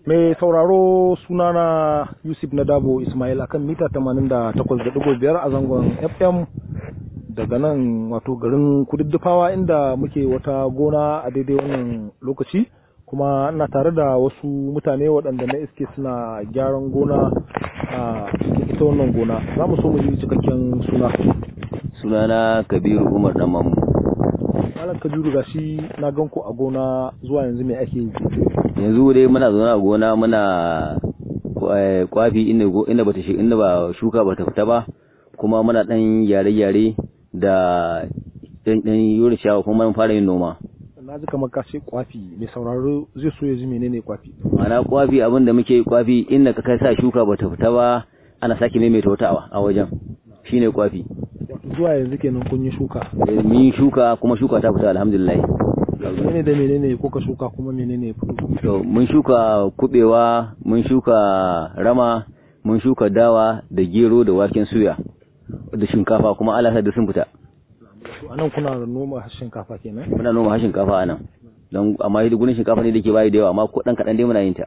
Mai sauraro sunana Yusuf Nadabo Ismail akan mita 88.5 a zangon FM daga nan wato garin kududdufawa inda muke wata gona a daidai wannan lokaci kuma ina tare da wasu mutane waɗanda na iske suna gyaran gona a ita wannan gona za mu so mu ji cikakken suna sunana kabiru umar dan mamu malam kabiru gashi na gan ku a gona zuwa yanzu me ake yi yanzu dai muna zaune a gona muna kwafi inda inda bata shi inda ba shuka bata fita ba kuma muna dan yare-yare da dan dan yuri shawa kuma mun fara yin noma na ji kamar ka ce kwafi mai sauraro zai so ya ji menene kwafi ma'ana kwafi abin da muke kwafi inda ka kai sa shuka bata fita ba ana sake maimaita wata a wajen shine kwafi wato zuwa yanzu kenan kun yi shuka mun shuka kuma shuka ta fita alhamdulillah menene da menene kuka shuka kuma menene fito to mun shuka kubewa mun shuka rama mun shuka dawa da gero da waken suya da shinkafa kuma Allah da sun fita a nan kuna noma shinkafa kenan muna noma shinkafa a nan don amma yi gurin shinkafa ne da ke bayi da yawa amma ko dan kaɗan dai muna yin ta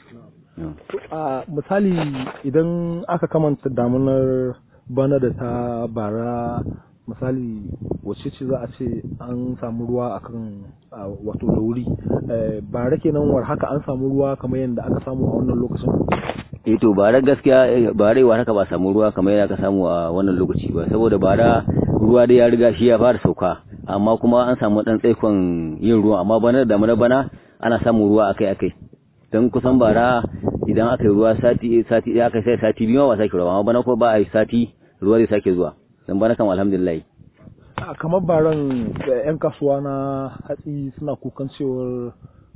a misali idan aka kamanta damunar bana da ta bara misali wacce ce za a ce an samu ruwa akan wato da wuri bara kenan war haka an samu ruwa kamar yadda aka samu a wannan lokacin eh to bara gaskiya bara war haka ba samu ruwa kamar yadda aka samu a wannan lokaci ba saboda bara ruwa dai ya riga shi ya fara sauka amma kuma an samu dan tsaikon yin ruwa amma bana da mana bana ana samun ruwa akai akai don kusan bara idan aka yi ruwa sati sati ɗaya aka sai sati biyu ba sake ruwa amma bana ko ba a yi sati ruwa zai sake zuwa dan bana kan alhamdulillah kamar baran yan kasuwa na hatsi suna kukan cewar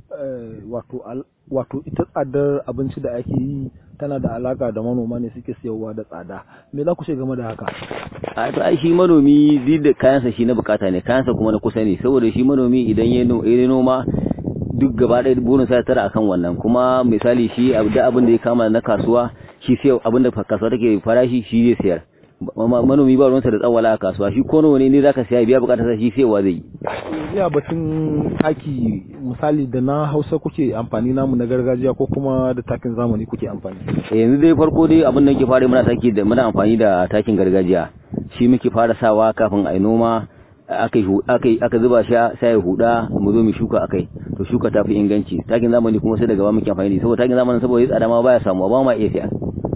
wato ita tsadar abinci da ake yi tana da alaka da manoma ne suke siyarwa da tsada me za ku ce game da haka a to ai shi manomi zai da kayansa shi na bukata ne kayansa kuma na kusa ne saboda shi manomi idan ya noma duk gaba ɗaya burin sa tara akan wannan kuma misali shi da abin da ya kama na kasuwa shi sai abin da kasuwa take farashi shi zai sayar manomi ba ruwansa da tsawala a kasuwa shi ko nawa ne zaka siya biya bukatar sa shi sayarwa zai yi ya batun taki misali da na Hausa kuke amfani namu na gargajiya ko kuma da takin zamani kuke amfani yanzu dai farko dai abin da yake fara muna taki da muna amfani da takin gargajiya shi muke fara sawa kafin ai noma aka aka zuba shi sai ya huda mu zo mu shuka akai to shuka ta fi inganci takin zamani kuma sai daga ba muke amfani da saboda takin zamanin saboda ya tsada ma baya samu ba ma iya siya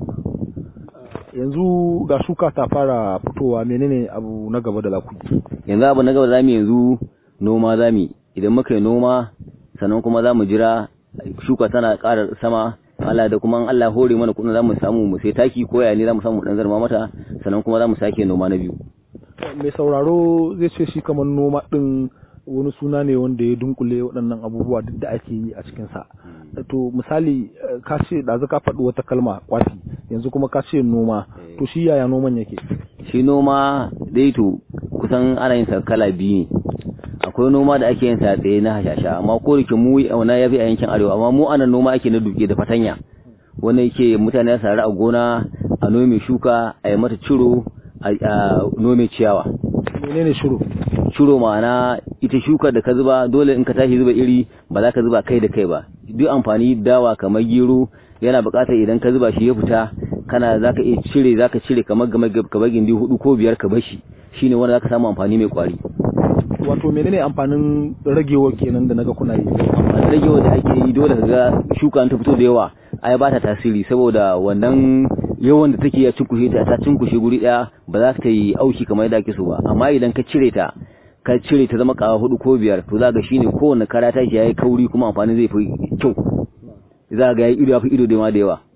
yanzu ga shuka ta fara fitowa menene abu na gaba da laku yanzu abu na gaba zamu yanzu noma zamu idan muka yi noma sannan kuma zamu jira shuka tana ƙara sama Allah da kuma Allah hore mana kudin zamu samu mu sai taki ko ya ne zamu samu dan zarma mata sannan kuma zamu sake noma na biyu mai sauraro zai ce shi kamar noma din wani suna ne wanda ya dunkule waɗannan abubuwa duk da ake yi a cikinsa to misali ka ce ɗazu ka faɗi wata kalma kwafi yanzu kuma ka ce noma to shi yaya noman yake shi noma dai to kusan ana yin sa kala biyu ne akwai noma da ake yin sa tsaye na hashasha amma ko da mu na ya fi a yankin arewa amma mu anan noma ake na duke da fatanya wanda yake mutane ya sari a gona a nome shuka a yi mata ciro a nome ciyawa menene shiro shiro ma'ana ita shukar da ka zuba dole in ka tashi zuba iri ba za ka zuba kai da kai ba duk amfani dawa kamar gero yana buƙatar idan ka zuba shi ya fita kana za ka iya cire za ka cire kamar game kamar gindi hudu ko biyar ka bashi shine wanda za ka samu amfani mai kwari wato menene amfanin ragewa kenan da naga kuna yi amfanin ragewa da ake yi dole ka ga shuka ta fito da yawa ai ba ta tasiri saboda wannan yawan da take ya cinkushe ta ta cinkushe guri daya ba za ta yi auki kamar yadda ake so ba amma idan ka cire ta ka cire ta zama kawa hudu ko biyar to za ga shine kowanne kara ta shi yayi kauri kuma amfani zai fi kyau za ga yayi ido ya fi ido da ma da yawa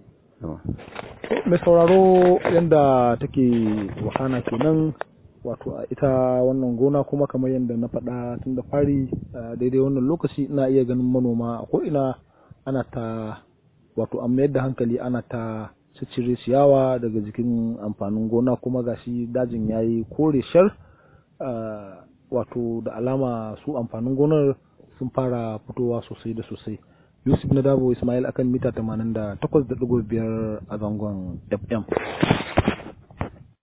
mai sauraro yadda take wakana kenan wato a ita wannan gona kuma kamar yadda na faɗa tun da fari daidai wannan lokaci ina iya ganin manoma ko ina ana ta wato an mayar da hankali ana ta ciccire ciyawa daga jikin amfanin gona kuma gashi dajin yayi kore shar wato da alama su amfanin gonar sun fara fitowa sosai da sosai yusuf na dabo ismail akan mita 88.5 a zangon fm